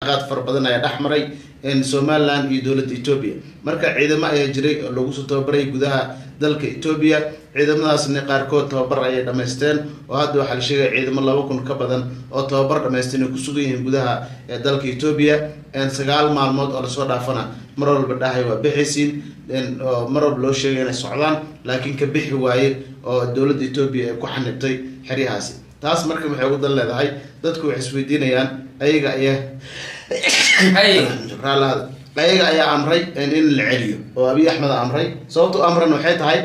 qaad fara badan ayaa dhex maray somalilan iyo dowladda etoobiya marka ciidamo ayaa jiray oo lagu soo tababaray gudaha dalka etoobiya ciidamadaasna qaarkood tababar ayay dhamaysteen oo hadda waxaa la sheegaya ciidamo laba kun ka badan oo tababar dhamaysteen ay kusugan yihiin gudaha dalka etoobiya sagaal maalmood oo lasoo dhaafana mar walba dhahay waa bixaysiin oo mar walba loo sheegay inay socdaan laakiin ka bixi waaye oo dowladda etoobiya ay ku xanibtay xeryahaasi taas marka maxay ugu dan leedahay dadku waxay isweydiinayaan ayaga ayaa raalaada ayaga ayaa amray in la celiyo oo abiy axmed amray sababta u amran waxay tahay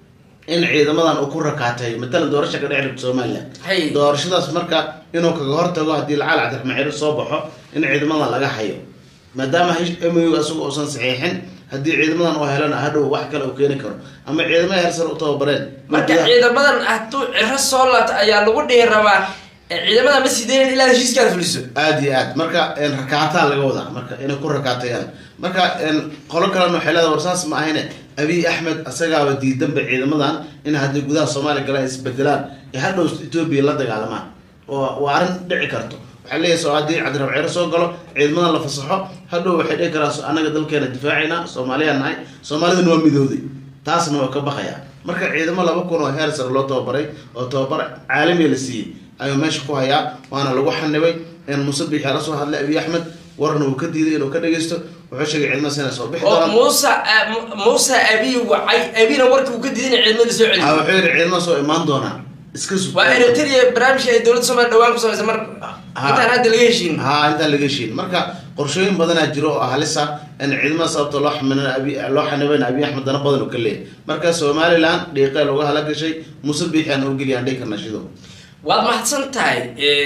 in ciidamadan uu ku rakaateeyo matalan doorasha ka dheci rabta somalilan doorashadaas marka inuu kaga hortago haddii lacaal cabdiraxmaan ciro soo baxo in ciidamadan laga hayo maadaama mu isaga uusan saxiixin haddii ciidamadan oo helana hadhow wax kale uu keeni karo ama ciidamada hersar u tababareen marka ciidamadan hadduu ciro soo laabto ayaa lagu dhihi rabaa ciidamada ma sideyn ilaa heshiiskaada fuliso aada iyo aad marka rakaataa laga wadaa marka inay ku rakaatayaan marka qolo kalena waxay leedahay warsaas ma ahayne abiy axmed asagaaba diidanba ciidamadan in haddii gudaha soomaaliya galaan isbedelaan ee hadhow etoobiya la dagaalamaan oo waa arrin dhici karto waxaa leeyahay so haddii cabdirab ciro soo galo ciidamadan la fasaxo hadhow waxay dhihi karaa annaga dalkeena difaacayna soomaaliyaa nahay soomaalidana waa midooday taasna waa ka baqayaa marka ciidamo laba kun oo heer sare loo tababaray oo tababar caalamiya la siiyey ayuu meesha ku hayaa waana lagu xanibay muuse biixi la soo hadlay abiy axmed warna uu ka diiday inuu ka dhageysto wuxuu sheegay ciidamadaas inay soo bixi oo doonaan muuse muuse abiy wacay abina warkii uu ka diiday in ciidamada soo Ah, celiyo wuxuu yidhi ciidamadaas oo imaan doonaan iska sug waa eritrea barnaamijka ay dowladda soomaaliya dhawaan ku samaysa mar Ha. intaan hadda laga heshiin ha intaan laga heshiin marka qorshooyin badanaa jiro oo halisa in ciidamada sababta loo xamin loo xanibayna abiy axmed dana badan uu ka leeyahay marka somaliland dhiiqee looga hala gashay muuse biixi aan urgeliyaan dhihi karna shido waad mahadsan tahay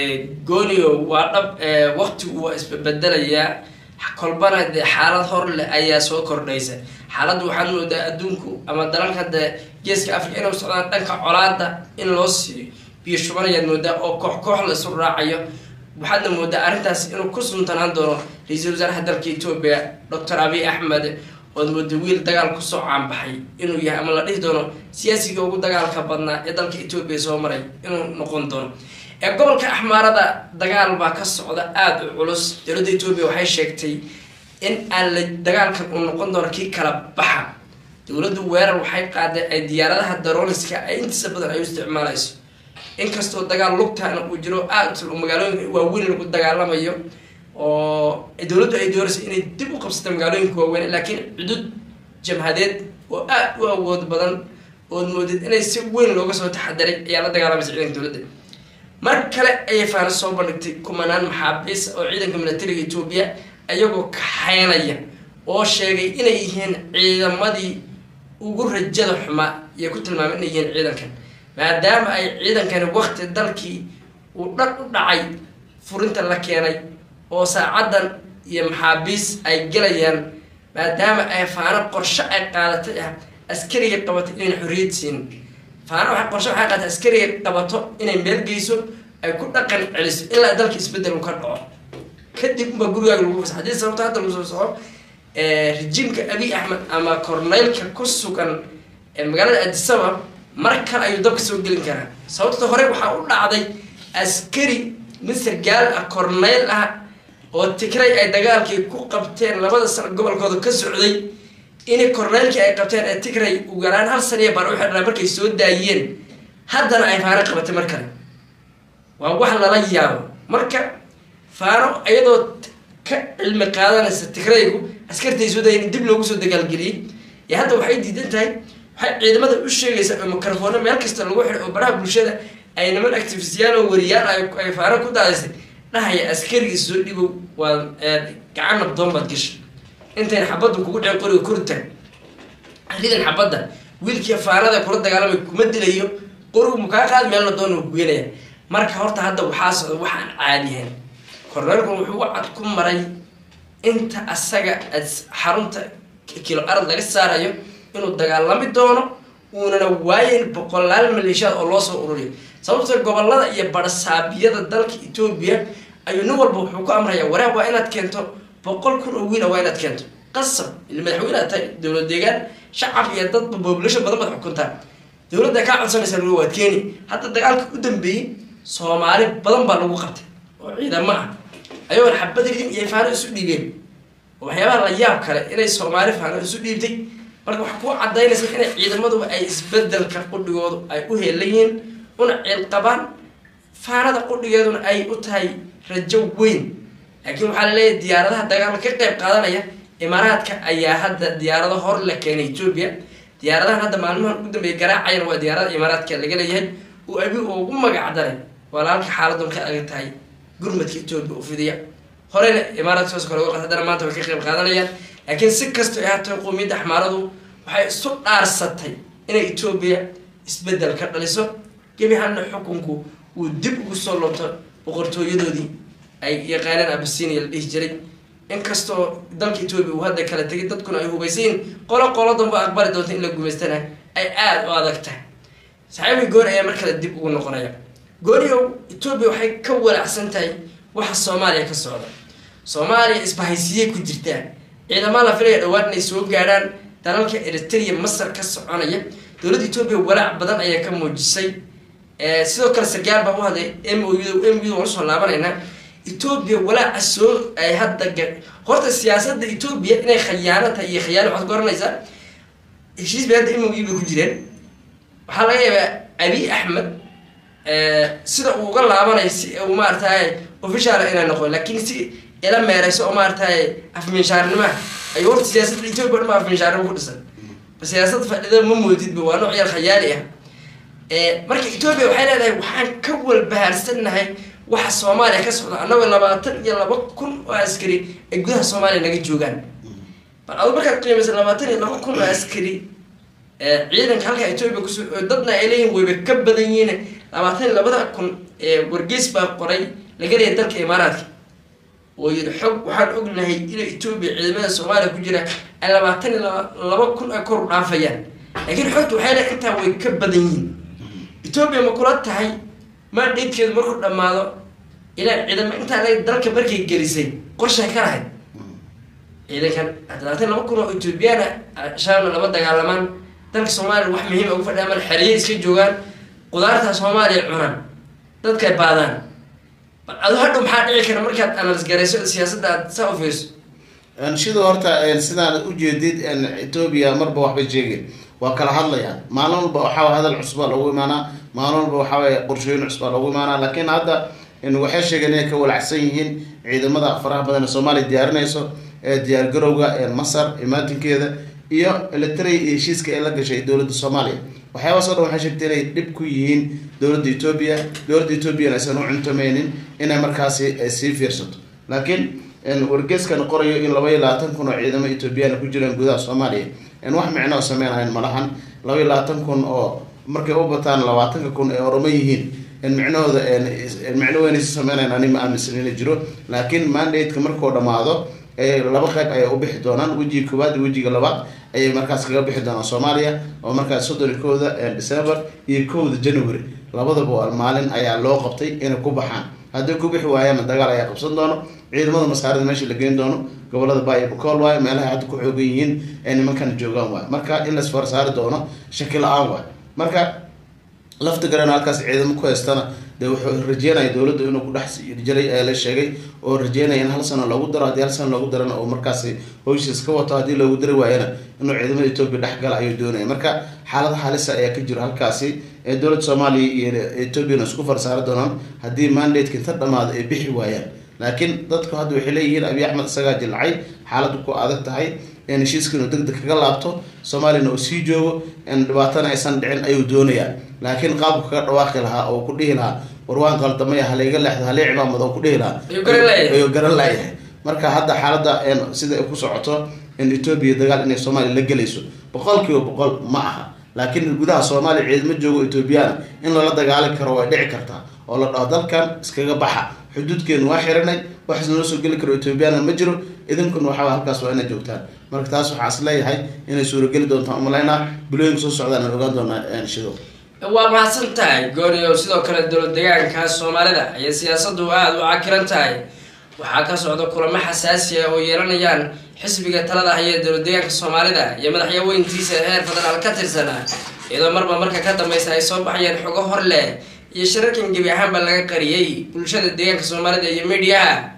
goonio waa dhab waktigu waa isbedelayaa kolbana dee xaalad hor leh ayaa soo kordhaysa xaaladda waxaad moodaa adduunku ama dalalka de geeska africa inay u socdaan dhanka colaada in loo siiyo biyo shubanayaad moodaa oo koox koox la isu raacayo waxaadna moodaa arrintaas inuu ku suntanaan doono ra-iisul wasaaraha dalka etoobiya doctor abiy axmed ood mooda wiil dagaal kusoo caanbaxay inuu yahay ama la dhihi doono siyaasiga ugu dagaalka badnaa ee dalka etoobiya soo maray inuu noqon doono ee gobolka axmaarada dagaal baa ka socda aada u culus dowladda etoobiya waxay sheegtay in aan la dagaalkan uu noqon doono kii kala baxa dowladdu weerar waxay qaaday ay diyaaradaha darooliska ay intiisa badan ay u isticmaalayso inkastoo dagaal lugtaana uu jiro aada magaalooyinka waaweyn lagu dagaalamayo oo dowladdu ay dooraysa inay dib u qabsato magaalooyinka waaweyn laakiin cudud jamhadeed oo aada u awood badan ood moodid inay si weyn looga soo taxadiray ayaa la dagaalamaysa ciidanka dowladda mar kale ayay faana soo bandhigtay kumanaan maxaabiis oo ciidanka militariga etoobiya ayagoo kaxaynaya oo sheegay inay yihiin ciidamadii ugu rajada xumaa iyo ku tilmaamay inay yihiin ciidankan maadaama ay ciidankani wakti dalkii uu dhan u dhacay furinta la keenay oo saacadan iyo maxaabiis ay gelayaan maadaama ay faano qorshe ay qaadatay ah askariga qabatay inayn xorriyad siinin faano waxay qorshe waxay qaadatay askariga qabato inay meel geyso ay ku dhaqan celiso ilaa dalka isbedel uu ka dhaco kadib unbaa gurigaaga lagu fasa haddii sababta hadda lagu soo soco rejiimka abiy axmed ama korneylka ku sugan ee magaalada adisabab mar kale ayuu dabka soo gelin karaa sababta hore waxaa u dhacday askari mister gaal ah korneyl ah oo tigray ay dagaalkii ku qabteen labada sano gobolkooda ka socday in korneylkii ay qabteen ee tigray ugu yaraan hal saniya baan u xidhnaa markay soo daayeen haddana ay faano qabatay mar kale waa wax lala yaabo marka faano iyadoo ka cilmi qaadanaysa tigraygu askartay soo daayeen in dib loogu soo dagaalgeliyey ee hadda waxay diidan tahay waxay ciidamada u sheegaysaa oo mikrofoono meel kasta lagu xidhay oo baraha bulshada ay niman activistiyaal oo wariyaal ay faano ku daadaysay dhahaya askarigii soo dhibow waa gacan nabdoon baad gashay intayn xabadda kugu dhicin qoriga koritaan ridan xabadda wiilkii faanada kula dagaalamay kuma dilayo qorigu mukaa qaad meelna doona kugenaya marka horta hadda waxaa socda waxaan caadiyahayn korneelkun wuxuu cad ku maray inta asaga xarunta kilo arad laga saarayo inuu dagaalami doono uunana waayen boqolaal maleeshiyaad oo loo soo ururiyo sababta gobolada iyo barsaabiyada dalka etoobiya ayuu nin walba wuxuu ku amraya waraab waa inaad keento boqol kun oo wiila waa inaad keento qasab il madaxweyneha tahay dowlad deegaan shacab iyo dadba population badan baad xukuntaa dowladda kaa codsanaysa lagu waad keeni hadda dagaalka u dambeeyey soomaali badan baa lagu qabtay oo ciidamo ah ayagoon xabad ridin iyo faano isu dhiibeen waxyaabaha la yaab kale inay soomaali faano isu dhiibtay marka waxaa kuu cadaynaysa inay ciidamaduba ay isbedelka qudhigoodu ay u heelayihiin una ciil qabaan faanada qudhigeeduna ay u tahay rajo weyn laakiin waxaa laleeyahay diyaaradaha dagaalka ka qeyb qaadanaya imaaraadka ayaa hadda diyaarado hor la keenay etoobiya diyaaradahan hadda maalmahan ugu dambeeya garaacayan waa diyaarada imaaraadka laga leeyahay uu abi ugu magac daray walaalka xaaladun ka adag tahay gurmadka etoobiya u fidiya horeyna imaaraadka hoos kale uga qad haddana maanta way ka qeyb qaadanayaan laakiin si kastoo ay haatay qowmiyadda axmaaradu waxay isu dhaarsatay inay etoobiya isbedel ka dhaliso gebi hadna xukunku uu dib ugu soo loobto boqortooyadoodii ay yaqaaneen abasinia la dhihi jiray inkastoo dalka etoobiya uu hadda kala tegay dadkuna ay hubaysayiin qolo qolo danba aqbali doonta in la gumaystana ay aada u adag tahay saxaabi gooni ayaa mar kale dib ugu noqonaya gooniow etoobiya waxay ka walacsan tahay waxa soomaaliya ka socda soomaaliya isbahaysiyey ku jirtaa ciidamaa la filaya dhawaan inay soo gaadhaan dalalka eritrea masar ka soconaya dowladda etoobiya walaac badan ayaa ka muujisay sidoo kale sargaal baa u hadlay m o u m u waan usoo laabanaynaa etoobiya walaaca soo ay hadda ga horta siyaasadda etoobiya inay khayaano tahay iyo khayaano waxaad garanaysaa heshiis bay hadda m o u bay ku jireen waxaa laga yaabaa abi axmed sida uu uga laabanayo si uu maarataye official inay noqon laakiin si ila meereyso oo maarataye afminshaarnimaha ayuu horta siyaasadda etoobiya dhama afminshaarnimo ku dhisan siyaasad fadhida ma moodidba waa nooc yar khayaali ah marka etoobiya waxay leedahay waxaan ka walbahaarsannahay waxa soomaaliya ka socda annagoo labaatan iyo laba kun oo askari ay gudaha soomaaliya naga joogaan bal adu markaad qiimaysa labaatan iyo laba kun oo askari ciidanka halka etoobiya kus dadna ay leeyihin wayba ka badan yihiin labaatan iyo labada kun wargeys baa qoray laga leeyahay dalka imaaraadka oo yidhi xog waxaan ognahay inay etoobiya ciidamada soomaaliya ku jira ay labaatan iyo laba kun ay kor u dhaafayaan laakiin xogta waxay leedahay intaa way ka badan yihiin etoobiya ma kula tahay maadheedkeedu markuu dhammaado ilaa ciidamo intaa le dalka markay gelisay qorshay ka lahayd ciidankan labaatan laba kun oo etoobiyana shaabna lama dagaalamaan dalka soomaaliya wax muhiima ugu fadhiya mal xeriye iska joogaan qudaarta soomaaliya cunaan dadkay baadaan bal adu hadhow maxaa dhici kara markaad analis garayso siyaasadda aad saa ufeyso sidoo horta sidaan ujeedid etoobiya marba waxbay sheegeen waa kala hadlayaan maalin walba waxaa hadal cusbaa loogu imaanaa maalin walba waxaa qorshooyin cusbaa loogu imaanaa laakiin hadda waxay sheegeen inay ka walacsan yihiin ciidamada faraha badan ee soomaaliya diyaarinayso ee diyaargarowga masar imaatinkeeda iyo eletray iyo heshiiska ay la gashay dowladda soomaaliya waxyaabaas o dhan waxay sheegtay inay dhib ku yihiin dowladda etoobiya dowladda etoobiyana aysan u cuntameynin inay markaasi sii fiirsato laakiin wargeeskan qorayo in laba iyo labaatan kun oo ciidamo etoobiyana ku jiraan gudaha soomaaliya wax micno oo sameynahayn malahan laba iyo labaatan kun oo markay u bataan labaatanka kun ee oroma yihiin micnahooda micno weynaysa sameynayn ani ma aaminsan ina jiro laakiin mandate-ka markuu dhamaado laba qayb ayay u bixi doonaan wejiga koowaad iyo wejiga labaad ayay markaas kaga bixi doonaan soomaaliya oo markaas soddon iyo kowda december iyo kowda january labadaba maalin ayaa loo qabtay inay ku baxaan hadday ku bixi waayaana dagaal ayaa qabsan doono ciidamada masaarida meesha la geyn doono gobolada baay bukool waayo meelaha hadda ku xoogan yihiin ee nimankan joogaan waay marka in las farsaari doono shaki la-aan waay marka lafta garan halkaas ciidamo ku haystana dee wuxuu rajeynaya dowladda inuu ku dhex jiray ee la sheegay oo rajeynaya in hal sano loogu daro haddii hal sano loogu darana oo markaasi howshiis ka wato haddii loogu dari waayana inuu ciidamada etoobiya dhexgala ayuu doonaya marka xaalada halisa ayaa ka jiro halkaasi ee dowladda soomaaliya iyo etoobiyana isku farsaari doonaan haddii mandate-ka inta dhamaado ay bixi waayaan laakiin dadku hadda waxay leeyihiin abiy axmed isagaa jilcay xaaladdu ku adag tahay in heshiiska inuu deg deg kaga laabto soomaaliyana uu sii joogo in dhibaatana aysan dhicin ayuu doonayaa laakiin qaabku kaga dhawaaqi lahaa oo ku dhihi lahaa warwaan qaldamaya halayga leexdo halay cimaamad oo ku dhihi lahaa ayuu garan laayahay marka hadda xaaladda sida ay ku socoto in etoobiya dagaal inay soomaaliya la gelayso boqol kiiba boqol ma aha laakiin gudaha soomaaliya ciidamo joogo etoobiyana in lala dagaali karo way dhici kartaa oo la dhaho dalkan iskaga baxa xuduudkeenu waa xiranay wax isnala soo geli karo etoobiyana ma jiro idinkuna waxaa halkaas waa inay joogtaan marka taas waxaa is leeyahay inay suurageli doontaan umalaynaa bilooyinka soo socdaan aan ogaan doonaa shido waa mahadsan tahay gooniyo sidoo kale dowlad deegaanka soomaalida ayay siyaasadu aada u cakiran tahay waxaa ka socda kulamo xasaasiya oo yeelanayaan xisbiga talada haya dowlad deegaanka soomaalida iyo madaxyaweyntiisa heer federaal ka tirsana iyadoo marba marka ka dambeysa ay soo baxayeen xogo hor leh iyo shirarkan gebi ahaanba laga qariyey bulshada deegaanka soomaalida iyo mediaha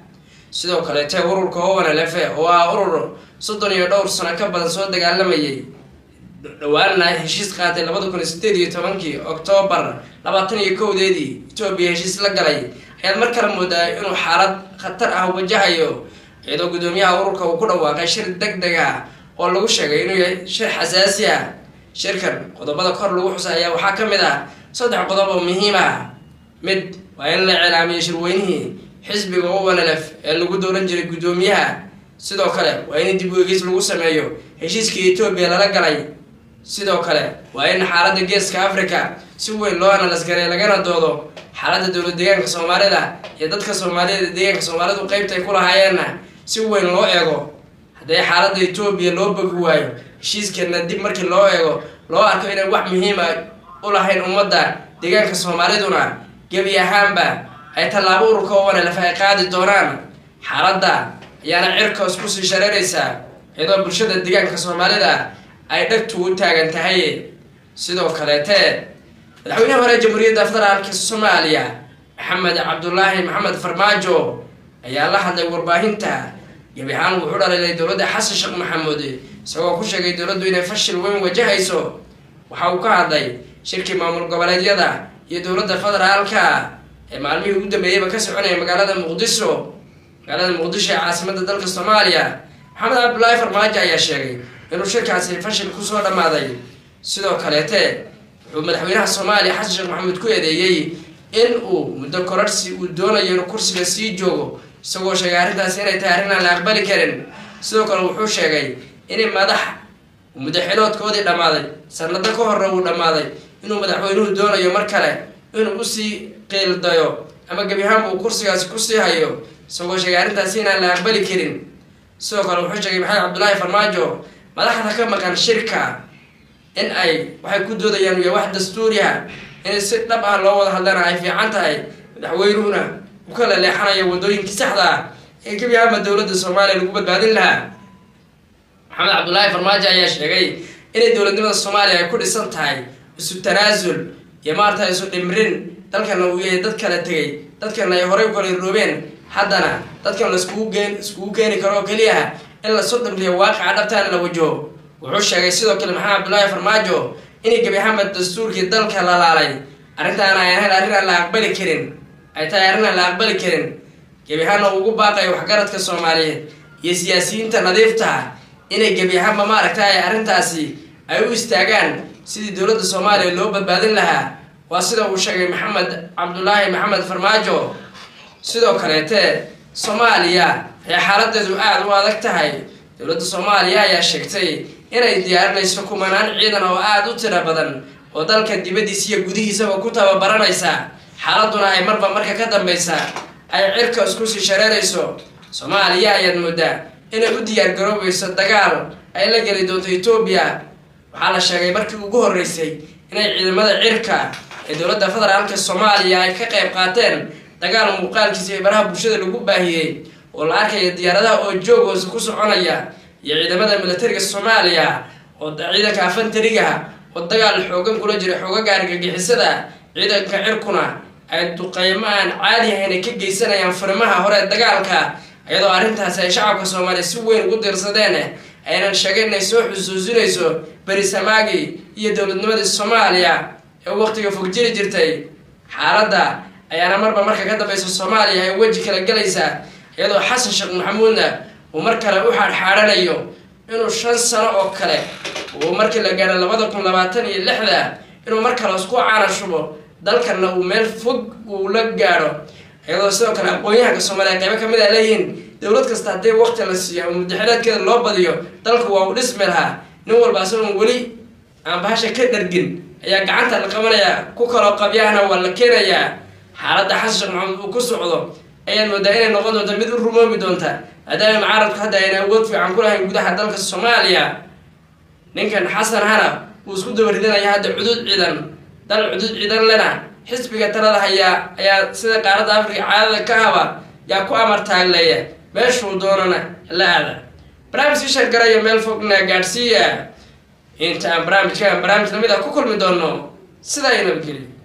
sidoo kaleete ururka owanalefe oo ah urur soddon iyo dhowr sano ka badan soo dagaalamayay dhawaanna heshiis qaatay labada kun iyo sideed iyo tobankii oktoobar labaatan iyo kowdeedii etoobiya heshiis la galay ayaad mar kale moodaa inuu xaalad khatar ah wajahayo iyadoo guddoomiyaha ururka uu ku dhawaaqay shir deg deg ah oo lagu sheegay inuu yahay shir xasaasi ah shirkan qodobada kor lagu xusay ayaa waxaa ka mid ah saddex qodob oo muhiim ah mid waa in la cilaamiyo shirweynihii xisbiga owanalef ee lagu dooran jiray guddoomiyaha sidoo kale waa in dib u eegis lagu sameeyo heshiiskii etoobiya lala galay sidoo kale waa in xaaladda geeska africa si weyn loo analasgaray lagana doodo xaaladda dowlad deegaanka soomaalida iyo dadka soomaalida deegaanka soomaalidu qeybta ay ku lahaayeenna si weyn loo eego haddii xaaladda etoobiya loo bogi waayo heshiiskeena dib markii loo eego loo arko inay wax muhiima u lahayn ummadda deegaanka soomaaliduna gebi ahaanba ay tallaabo ururka owanalef ay qaadi doonaan xaaladda ayaana cirkaas kusii shareeraysaa iyadoo bulshada deegaanka soomaalida ay dhagtu u taagan tahay sidoo kaleete madaxweynaha hore jamhuuriyadda federaalka soomaaliya maxamed cabdulaahi maxamed farmaajo ayaa la hadlay warbaahinta gebi ahaan wuxuu dhaliilay dowladda xasan sheekh maxamuud isagoo ku sheegay dowladdu inay fashil weyn wajahayso waxa uu ka hadlay shirkii maamul goboleedyada iyo dowladda federaalka ee maalmihii ugu dambeeyeyba ka soconaya magaalada muqdisho magaalada muqdisho ee caasimada dalka soomaaliya maxamed cabdulaahi farmaajo ayaa sheegay inuu shirkaasi fashil kusoo dhammaaday sidoo kaleete wuxuu madaxweynaha soomaaliya xasan sheekh maxamuud ku eedeeyey in uu muddo korarhsi uu doonayo inuu kursiga sii joogo isagoo sheegay arrintaasi inay tahay arrin aan la aqbali karin sidoo kale wuxuu sheegay in madax muddo xiloodkoodii dhammaaday sanado ka horre uu dhammaaday inuu madaxweynuhu doonayo mar kale inuu usii qiildayo ama gebi ahaanba uu kursigaasi kusii hayo isagoo sheegay arrintaasi inaan la aqbali karin sidoo kale wuxuu sheegay maxamed cabdulaahi farmaajo madaxda ka maqan shirka in ay waxay ku doodayaan uya wax dastuuriha in si dhab ah loo wada hadlana ay fiican tahay madaxweynuhuna u kala leexanayo wadooyinkii saxda ah ee gebi ahaanba dowladda soomaaliya lagu badbaadin lahaa maxamed cabdulaahi farmaajo ayaa sheegay inay dowladnimada soomaaliya ay ku dhisan tahay isu tanaasul iyo maarata isu dhimrin dalkana uu yahay dad kala tegay dadkana ay horey u kala roobeen haddana dadkan la iskugu geen iskugu keeni karo oo keliyaha in la soo dhimriyo waaqaca dhabtaana la wajaho wuxuu sheegay sidoo kale maxamed cabdulaahi farmaajo inay gebi ahaanba dastuurkii dalka lalaalay arrintaana ay ahayn arrin aan la aqbali karin ay tahay arrin aan la aqbali karin gebi ahaanna uu ugu baaqayo waxgaradka soomaaliyeed iyo siyaasiyiinta nadiiftaha inay gebi ahaanba maaragtay arrintaasi ay u istaagaan sidii dowladda soomaaliya loo badbaadin lahaa waa sida uu sheegay maxamed cabdulaahi maxamed farmaajo sidoo kaleete soomaaliya ayaa xaaladeedu aada u adag tahay dowladda soomaaliya ayaa sheegtay inay diyaarinayso kumanaan ciidan oo aada u tiro badan oo dalka dibaddiisa iyo gudihiisaba ku tababaranaysa xaaladuna ay marba marka ka dambeysa ay cirka isku sii shareerayso soomaaliya ayaad moodaa inay u diyaar garoobayso dagaal ay la geli doonto etoobiya waxaa la sheegay markii ugu horreysay inay ciidamada cirka ee dowladda federaalka soomaaliya ay ka qayb qaateen dagaal muuqaalkiisa ee baraha bulshada lagu baahiyey oo la arkaya diyaaradaha oo joog hoose ku soconaya iyo ciidamada militariga soomaaliya oo ciidanka afantariga oo dagaal xoogan kula jira xoogaga argagixisada ciidanka cirkuna ay duqeymo aan caadi ahayn ay ka geysanayaan furimaha hore ee dagaalka iyadoo arrintaasi ay shacabka soomaaliya si weyn ugu diirsadeen aynan sheegeen inay soo xusuusinayso berisamaagi iyo dowladnimadii soomaaliya ee waqtiga fog jiri jirtay xaaladda ayaana marba marka ka dambeysa soomaaliya ay weji kala gelaysaa iyadoo xasan sheekh maxamuudna uu mar kale u xaadxaadhanayo inuu shan sano oo kale uu markii la gaadho labada kun labaatan iyo lixda inuu mar kale isku caana shubo dalkana uu meel fog uu la gaadho iyadoo sidoo kale aqoon-yahanka soomaaliya qaybo kamid a leeyihiin dowlad kasta haddii waqti la siiyo ama mudaxilaadkeeda loo badiyo dalku waa uu dhismi lahaa nin walba asagoon weli aan bahasha ka dhargin ayaa gacanta la qabanayaa ku kaloo qabyahana waa la keenayaa xaaladda xasan sheekh maxamuud uu ku socdo ayaad moodaa inay noqon doonta mid u rumoobi doonta maadaama mucaaradku hadda ayna awood fiican ku lahayn gudaha dalka soomaaliya ninkan xasan hana wuu isku dabaridinaya hadda cuduud ciidan dal cuduud ciidan lena xisbiga talada hayaa ayaa sida qaaradda afrika caadada ka haba yaa ku amar taagleeya meeshuu doonana la aada barnaamijka shargaraya meel fogna gaadhsiiya inta aan barnaamijkaan barnaamij lamid a ku kulmi doono sidaa iyo nabadgelyo